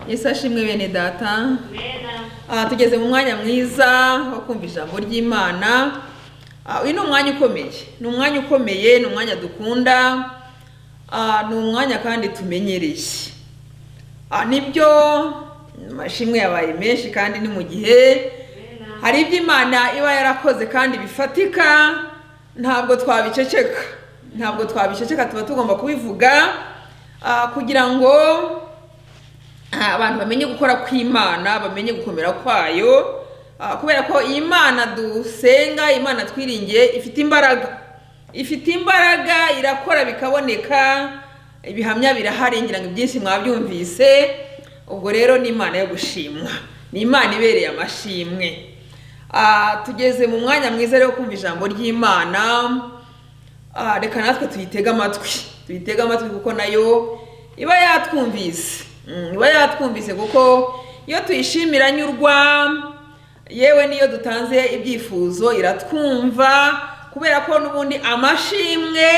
Yesu ashimwe bene data Amen. Ah, tugeze mu mwanya mwiza wo kumva ijambo ry'imana Ah, uyu ni umwanya ukomeye ni umwanya ukomeye ni umwanya dukunda Ah, ni umwanya kandi tumenyereye Ah, nibyo amashimwe yabaye menshi kandi ni mu gihe hari ibyo imana iba yarakoze kandi bifatika ntabwo twabiceceka ntabwo twabiceceka tuba tugomba kubivuga ah, kugira ngo Ah, abantu bamenye gukora kw'imana bamenye gukomera kwayo Ah, kubera ko iyi mana dusenga iyi mana twiringiye ifite imbaraga ifite imbaraga irakora bikaboneka ibihamya birahari ngira ngo ibyinshi mwabyumvise ubwo rero ni imana yo gushimwa ni imana ibereye amashimwe Ah, tugeze mu mwanya mwiza rero wo kumva ijambo ry'imana Ah, reka natwe tuyitege amatwi tuyitege amatwi kuko nayo iba yatwumvise Mm, iba yatwumvise kuko iyo tuyishimira nyurwa yewe n'iyo dutanze ibyifuzo iratwumva kubera ko n'ubundi amashimwe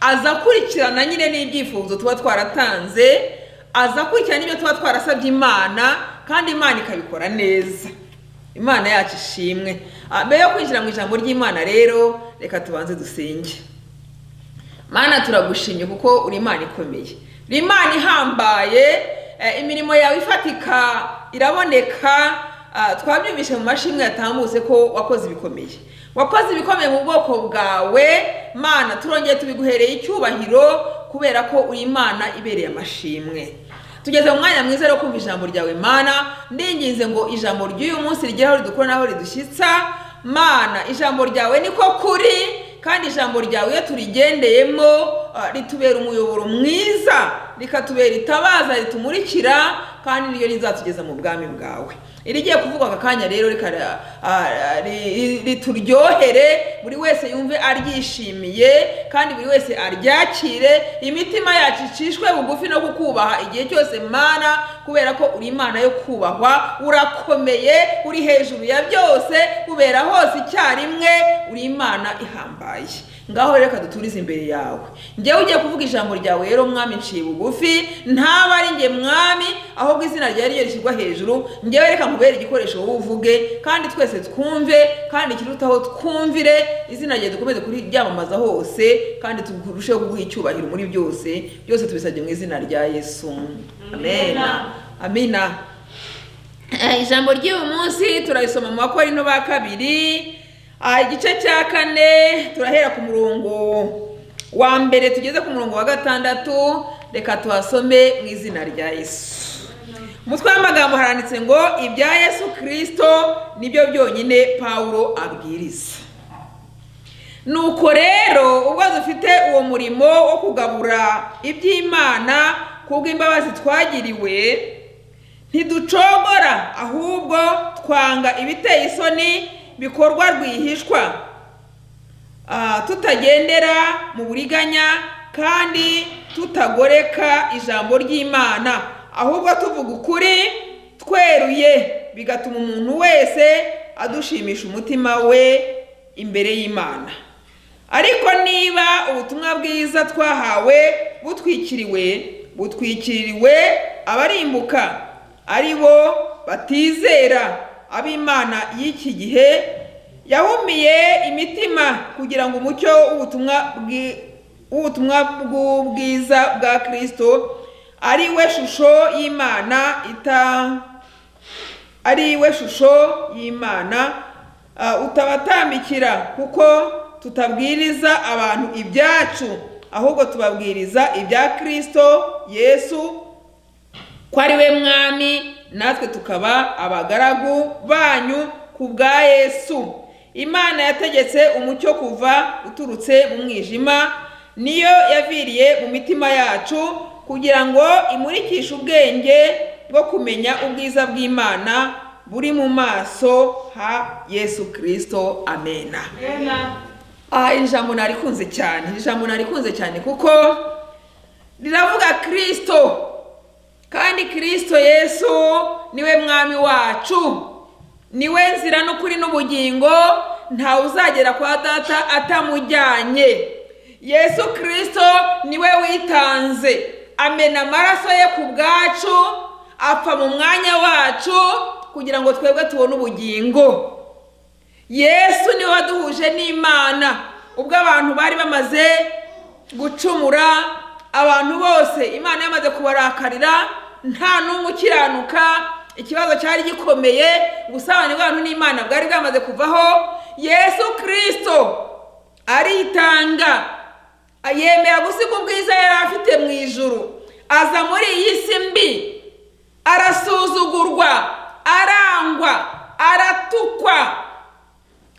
aza akurikirana nyine n'ibyifuzo tuba twaratanze aza akurikirana n'ibyo tuba twarasabye imana kandi imana ikabikora neza imana yacu ishimwe Ah, mbere yo kwinjira mu ijambo ry'imana rero reka tubanze dusenge mana turagushimye kuko uri imana ikomeye uri imana ihambaye eh, imirimo yawe ifatika iraboneka Ah, twabyumvise mu mashimwe yatambutse ko wakoze ibikomeye wakoze ibikomeye mu bwoko bwawe mana turongeye tubiguhereye icyubahiro kubera ko uri imana ibereye amashimwe tugeze mu mwanya mwiza wo kumva ijambo ryawe mana ndinginze ngo ijambo ry'uyu munsi rigere aho ridukura n'aho ridushyitsa mana ijambo ryawe niko kuri kandi ijambo ryawe iyo turigendeyemo ah, ritubera umuyoboro mwiza rikatubera itabaza ritumurikira kandi niryo rizatugeza mu bwami bwawe irigiye kuvugwa aka kanya rero rikara- ah, ah, ri- ri- rituryohere buri wese yumve aryishimiye kandi buri wese aryakire imitima yacu icishwe bugufi no kukubaha igihe cyose mana kubera ko uri imana yo kubahwa urakomeye uri hejuru ya byose ubera hose icyarimwe uri imana ihambaye ngaho rero reka duturize imbere yawe njyewe ugiye kuvuga ijambo ryawe rero mwami nciye bugufi ntaba ari njye mwami ahubwo izina ryawe ryo rishyirwa hejuru njyewe reka nkubere igikoresho wowe uvuge kandi twese twumve kandi ikirutaho twumvire izina ryawe dukomeze kuryamamaza hose kandi turusheho kuguha icyubahiro muri byose byose tubisabye mu izina rya yesu amen Amina. amina Eh, ijambo ry'uyu munsi turarisoma mu bakorino ba kabiri Ah, igice cya kane turahera ku murongo wa mbere tugeze ku murongo wa gatandatu reka tuhasome mu izina rya yesu umutwe w'amagambo haranditse ngo ibya yesu kirisito nibyo byonyine pawulo abwiriza nuko rero ubwo dufite uwo murimo wo kugabura iby'imana kubw'imbabazi twagiriwe ntiducogora ahubwo twanga ibiteye isoni bikorwa rwihishwa ah, tutagendera mu buriganya kandi tutagoreka ijambo ry'imana ahubwo tuvuga ukuri tweruye bigatuma umuntu wese adushimisha umutima we imbere y'imana ariko niba ubutumwa bwiza twahawe butwikiriwe butwikiriwe abarimbuka ari bo batizera ab'imana y'iki gihe yahumiye imitima kugira ngo umucyo w'ubutumwa bwi- w'ubutumwa bw'ubwiza bwa kristo ari we shusho y'imana ita ari we shusho y'imana ah, utabatambikira kuko tutabwiriza abantu ibyacu ahubwo tubabwiriza ibya kristo yesu ko ari we mwami natwe tukaba abagaragu banyu ku bwa yesu imana yategetse umucyo kuva uturutse mu mwijima niyo yaviriye mu mitima yacu kugira ngo imurikishe ubwenge bwo kumenya ubwiza bw'imana buri mu maso ha yesu kirisito amena Amen. aha iri jambo narikunze cyane iri jambo narikunze cyane kuko riravuga kirisito kandi kirisito yesu niwe mwami wacu niwe nzira n'ukuri n'ubugingo ntawe uzagera kwa data atamujyanye yesu kirisito niwe witanze amena amaraso ye ku bwacu apfa mu mwanya wacu kugira ngo twebwe tubone ubugingo yesu niwe waduhuje n'imana ubwo abantu bari bamaze gucumura abantu bose imana yamaze kubarakarira nta n'umwe ukiranuka ikibazo cyari gikomeye ubusabane bw'abantu n'imana bwari bwamaze kuvaho yesu kirisito aritanga yemera gusiga ubwiza yari afite mu ijuru aza muri iyi si mbi arasuzugurwa arangwa aratukwa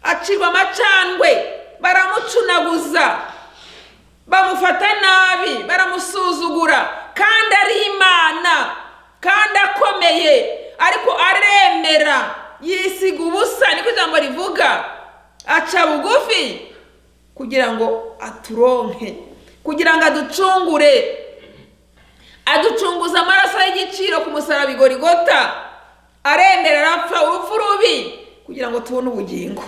acirwa amacandwe baramucunaguza bamufata nabi baramusuzugura kandi ari imana kandi akomeye ariko aremera yisiga ubusa niko ijambo rivuga aca bugufi kugira ngo aturonke kugira ngo aducungure aducunguza amaraso y'igiciro ku musaraba igorigota aremera arapfa urupfu rubi kugira ngo tubone ubugingo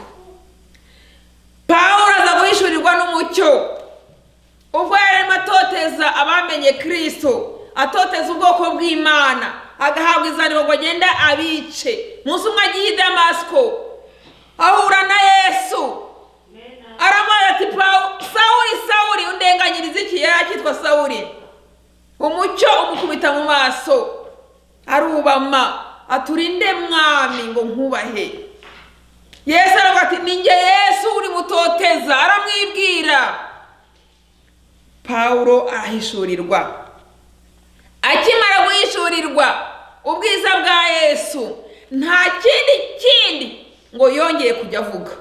pawulo aza guhishurirwa n'umucyo ubwo yari arimo atoteza abamenye kirisito atoteza ubwoko bw'imana agahabwa izaniro ngo agende abice munsi umwe agiye i damasiko ahura na yesu aramubaza ati pawu sawuri sawuri undenganyiriza iki yari akitwa sawuri umucyo umukubita mu maso arubama aturinde mwami ngo nkubahe yesu aravuga ati ninjye yesu uri mutoteza aramwibwira pawulo arahishurirwa akimara guhishurirwa ubwiza bwa yesu nta kindi kindi ngo yongeye kujya avuga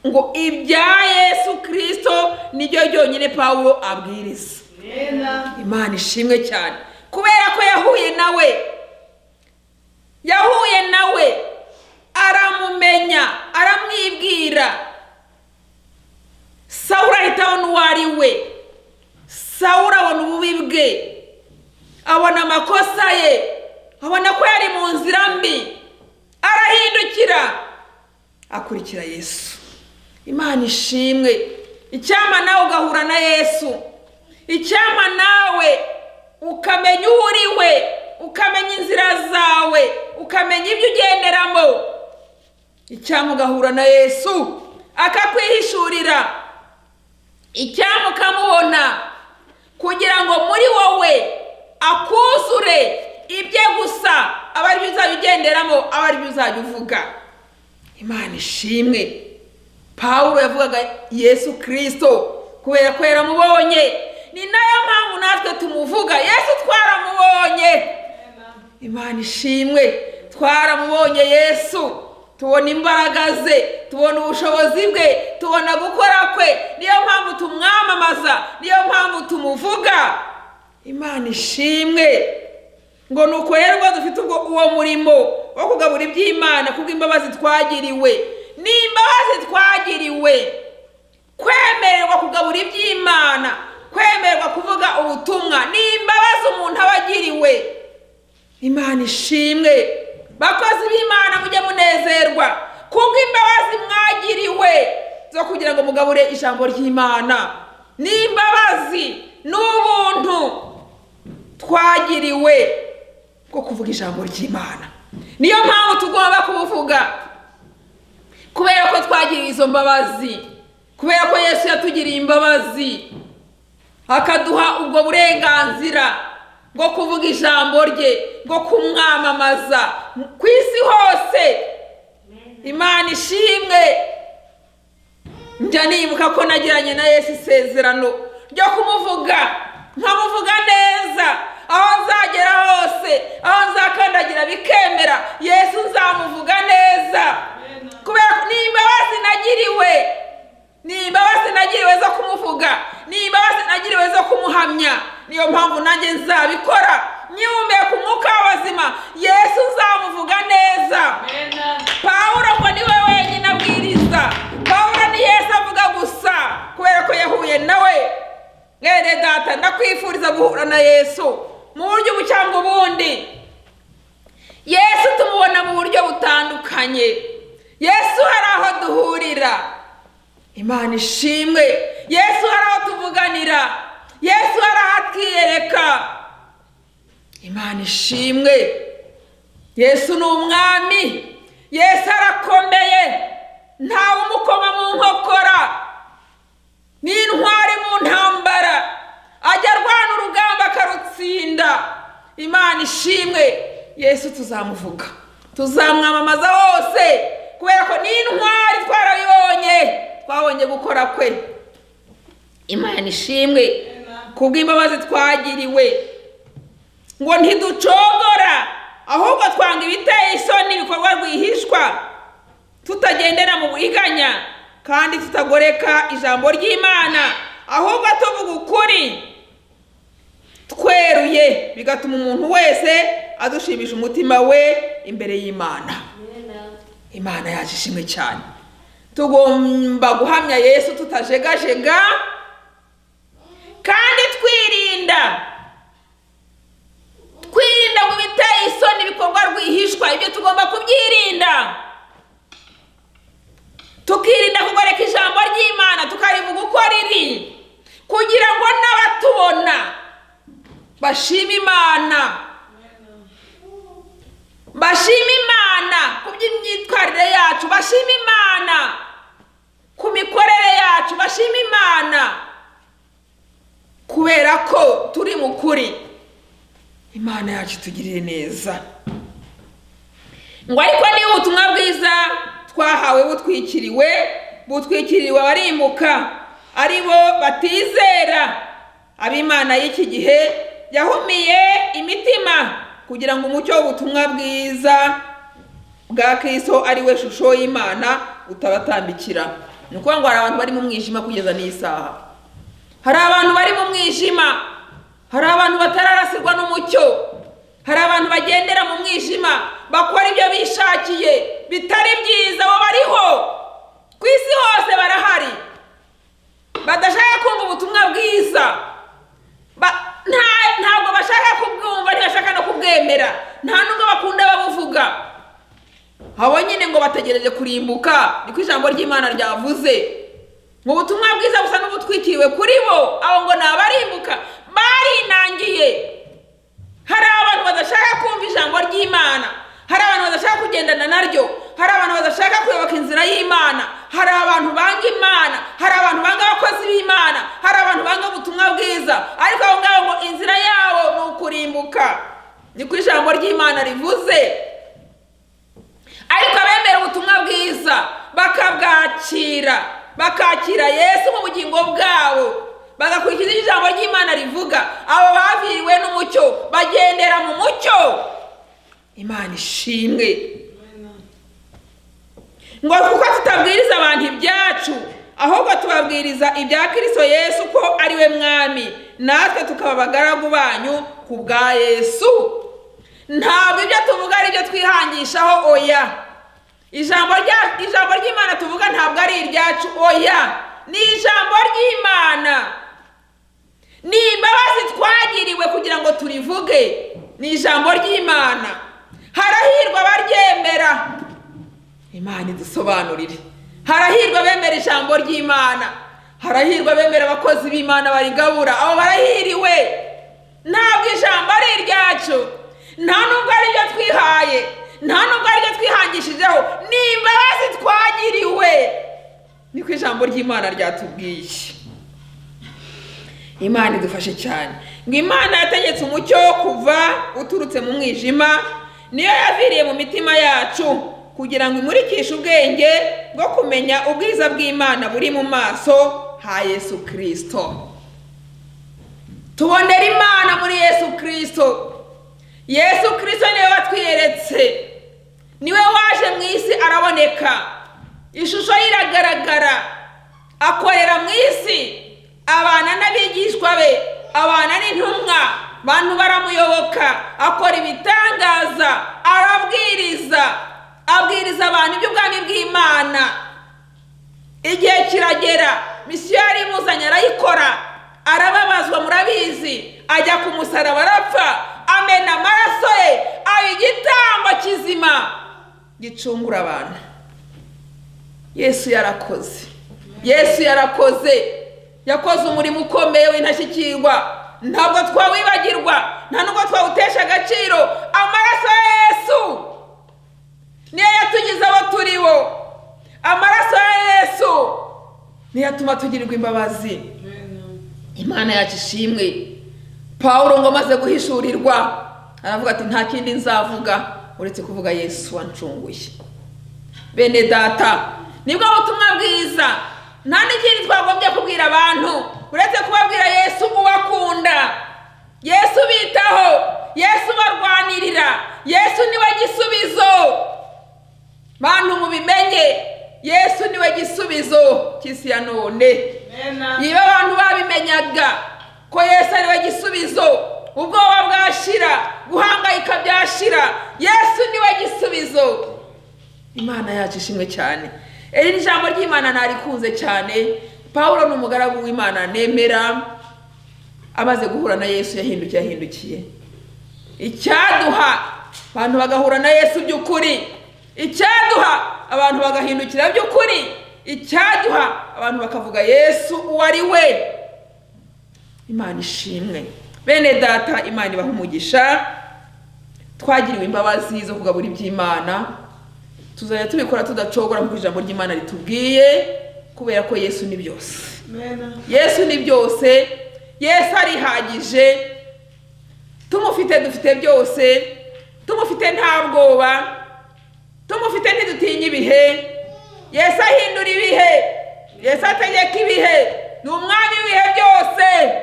ngo ibya yesu kirisito niryo ryonyine pawulo abwiriza imana ishimwe cyane kubera ko yahuye nawe yahuye nawe aramumenya aramwibwira sawura ahita abona uwo ari we sawura abona ububi bwe abona amakosa ye abona ko yari mu nzira mbi arahindukira akurikira yesu imana ishimwe icyama nawe ugahura na yesu icyama nawe ukamenya uwo uri we ukamenya inzira zawe ukamenya ibyo ugenderamo icyama ugahura na yesu akakwihishurira icyama ukamubona kugira ngo muri wowe akuzure ibye gusa aba aribyo uzajya ugenderamo aba aribyo uzajya uvuga imana ishimwe pawulo yavugaga yesu kirisito kubera ko yaramubonye ni nayo mpamvu natwe tumuvuga yesu twaramubonye imana ishimwe twaramubonye yesu tubona imbaraga ze tubona ubushobozi bwe tubona gukora kwe niyo mpamvu tumwamamaza niyo mpamvu tumuvuga imana ishimwe ngo ni uko rero rwose dufite ubwo uwo murimo wo kugabura iby'imana kubw'imbabazi twagiriwe ni imbabazi twagiriwe kwemererwa kugabura iby'imana kwemererwa kuvuga ubutumwa ni imbabazi umuntu aba agiriwe imana ishimwe bakozi b'imana mujye munezerwa kubwo imbabazi mwagiriwe zo kugira ngo mugabure ijambo ry'imana ni imbabazi n'ubuntu twagiriwe bwo kuvuga ijambo ry'imana niyo mpamvu tugomba kubuvuga kubera ko twagiriwe izo mbabazi kubera ko yesu yatugiriye imbabazi akaduha ubwo burenganzira bwo kuvuga ijambo rye bwo kumwamamaza ku isi hose imana ishimwe njya nibuka ko nagiranye na yesu isezerano ryo kumuvuga nkamuvuga neza aho nzagera hose aho nzakandagira bikemera yesu nzamuvuga neza kubera ko ni imbabazi nagiriwe ni imbabazi nagiriwe zo kumuvuga ni imbabazi nagiriwe zo kumuhamya niyo mpamvu nanjye nzabikora nyihumeka umwuka w'abazima yesu nzamuvuga neza pawuro ngo niwe wenyine abwiriza pawuro ni yesu avuga gusa kubera ko yahuye nawe mwene data ndakwifuriza guhura na yesu mu buryo ubu cyangwa ubundi yesu tumubona mu buryo butandukanye yesu hari aho duhurira imana ishimwe yesu hari aho tuvuganira yesu hari aho atwiyereka imana ishimwe yesu ni umwami yesu arakomeye ntawe umukoma mu nkokora ni intwari mu ntambara ajya arwana urugamba akarutsinda imana ishimwe yesu tuzamuvuga tuzamwamamaza hose kubera ko ni intwari twarabibonye twabonye gukora kwe imana ishimwe kubw'imbabazi twagiriwe ngo ntiducogora ahubwo twanga ibiteye isoni ibikorwa rwihishwa tutagendera mu buriganya kandi tutagoreka ijambo ry'imana ahubwo tuvuga ukuri tweruye bigatuma umuntu wese adushimisha umutima we imbere y'imana imana yaje ishimwe cyane tugomba guhamya yesu tutajegajega kandi twirinda twirinda ngo ibiteye isoni ibikorwa rwihishwa ibyo tugomba kubyirinda tukirinda kugoreka ijambo ry'imana tukarivuga uko riri kugira ngo n'abatubona bashime imana bashime imana ku by'imyitwarire yacu bashime imana ku mikorere yacu bashime imana kubera ko turi mu kuri imana yacu itugirire neza ngo ariko niba ubutumwa bwiza twahawe butwikiriwe butwikiriwe abarimbuka ari bo batizera ab'imana y'iki gihe yahumiye imitima kugira ngo umucyo w'ubutumwa bwiza bwa kiso ari we shusho y'imana utabatambikira ni ukuvuga ngo hari abantu bari mu mwijima kugeza n'isaha hari abantu bari mu mwijima hari abantu batararasirwa n'umucyo hari abantu bagendera mu mwijima bakora ibyo bishakiye bitari byiza abo bariho ku isi hose barahari badashaka kumva ubutumwa bwiza ntabwo bashaka kubwumva ntibashaka no kubwemera nta n'ubwo bakunda babuvuga abo nyine ngo bategereje kurimbuka niko ijambo ry'imana ryavuze mu butumwa bwiza busa n'ubutwikiriwe kuri bo abo ngo ni abarimbuka barinangiye hari abantu badashaka kumva ijambo ry'imana hari abantu badashaka kugendana naryo hari abantu badashaka kuyoboka inzira y'imana hari abantu banga imana hari abantu banga abakozi b'imana hari abantu banga ubutumwa bwiza ariko aho ngaho ngo inzira yabo ni ukurimbuka niko ijambo ry'imana rivuze ariko abemera ubutumwa bwiza bakabwakira bakakira yesu mu bugingo bwabo bagakurikiza ibyo ijambo ry'imana rivuga abo baviriwe n'umucyo bagendera mu mucyo imana ishimwe ngo kuko tutabwiriza abantu ibyacu ahubwo tubabwiriza ibya kirisito yesu ko ari we mwami natwe tukaba abagaragu banyu ku bwa yesu ntabwo ibyo tuvuga ari ibyo twihangishaho oya ijambo ry'imana tuvuga ntabwo ari iryacu oya ni ijambo ry'imana ni imbabazi twagiriwe kugira ngo turivuge ni ijambo ry'imana harahirwa abaryemera imana idusobanurire harahirwa bemera ijambo ry'imana harahirwa bemera abakozi b'imana barigabura abo barahiriwe ntabwo ijambo ari iryacu nta nubwo ari ryo twihaye nta nubwo ari ryo twihangishijeho ni imbabazi twagiriwe niko ijambo ry'imana ryatubwiye imana idufashe cyane ngo imana yategetse umucyo wo kuva uturutse mu mwijima niyo yaviriye mu mitima yacu kugira ngo imurikishe ubwenge bwo kumenya ubwiza bw'imana buri mu maso ha yesu kirisito tubonera imana muri yesu kirisito yesu kirisito niwe watwiyeretse niwe waje mu isi araboneka ishusho ye iragaragara akorera mu isi abana n'abigishwa be abana n'intumwa bantu baramuyoboka akora ibitangaza arabwiriza abwiriza abantu iby'ubwami bw'imana igihe kiragera misiyo yari imuzanye arayikora arababazwa murabizi ajya ku musaraba arapfa amena amaraso ye aba igitambo kizima gicungura abantu yesu yarakoze yesu yarakoze yakoze umurimo ukomeye w'intashyikirwa ntabwo twawibagirwa nta nubwo twawutesha agaciro amaraso ya yesu niyo yatugize abo turi bo amaraso ya yesu niyo atuma tugirirwa imbabazi imana yacu ishimwe pawulo ngo amaze guhishurirwa aravuga ati nta kindi nzavuga uretse kuvuga yesu wancunguye bene data nibwo butumwa bwiza nta n'ikindi twagombye kubwira abantu uretse kubabwira yesu ubakunda yesu ubitaho yesu ubarwanirira yesu niwe gisubizo bantu mubimenye yesu niwe gisubizo cy'isi ya none niba abantu babimenyaga ko yesu ari we gisubizo ubwoba bwashira guhangayika byashira yesu ni we gisubizo imana yacu ishimwe cyane iri ni ijambo ry'imana ntarikunze cyane paul ni umugaragu w'imana nemera amaze guhura na yesu yahindukiye yahindukiye icyaduha abantu bagahura na yesu by'ukuri icyaduha abantu bagahindukira by'ukuri icyaduha abantu bakavuga yesu uwo ari we imana ishimwe bene data imana ibaha umugisha twagiriwe imbabazi zo kugabura iby'imana tuzajya tubikora tudacogora nk'uko ijambo ry'imana ritubwiye kubera ko yesu ni byose yesu ni byose yesu arihagije tumufite dufite byose tumufite nta bwoba tumufite ntidutinya ibihe yesu ahindura ibihe yesu ategeka ibihe ni umwami w'ibihe byose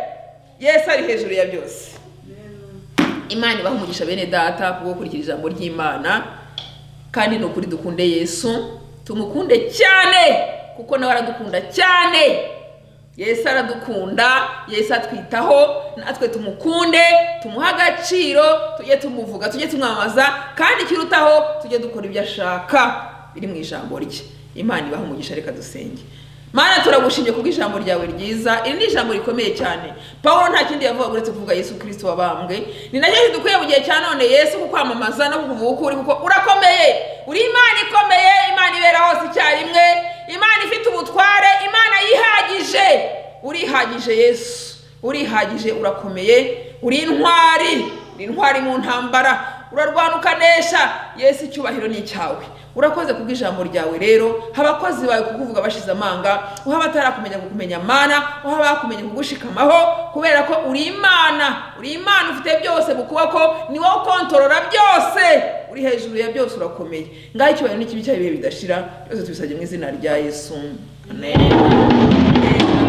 yesu ari hejuru ya byose imana ibaha umugisha bene data kubwo gukurikira ijambo ry'imana kandi ni ukuri dukunde yesu tumukunde cyane kuko nawe aradukunda cyane yesu aradukunda yesu atwitaho natwe tumukunde tumuhe agaciro tujye tumuvuga tujye tumwamamaza kandi ikirutaho tujye dukora ibyo ashaka biri mu ijambo rye imana ibaha umugisha reka dusenge mana turagushimye kubwo ijambo ryawe ryiza iri ni ijambo rikomeye cyane paul nta kindi yavuga uretse kuvuga yesu kirisito wabambwe ni nacyo kidukwiye mu gihe cya none yesu kukwamamaza no kukuvuga uko uri kuko urakomeye uri imana ikomeye imana ibera hose icyarimwe imana ifite ubutware imana yihagije urihagije yesu urihagije urakomeye uri intwari ni intwari mu ntambara urarwana ukanesha yesu icyubahiro ni icyawe urakoze kubw'ijambo ryawe rero haba abakozi bawe kukuvuga bashize amanga uha batarakumenya kukumenya amana uha bakumenya kugushikamaho kubera ko uri imana uri imana ufite byose mu kuboko ni wowe ukontorora byose uri hejuru ya byose urakomeye ngaho icyubahiro n'ikibi cyayo ibihe bidashira byose tubisabye mu izina rya yesu amen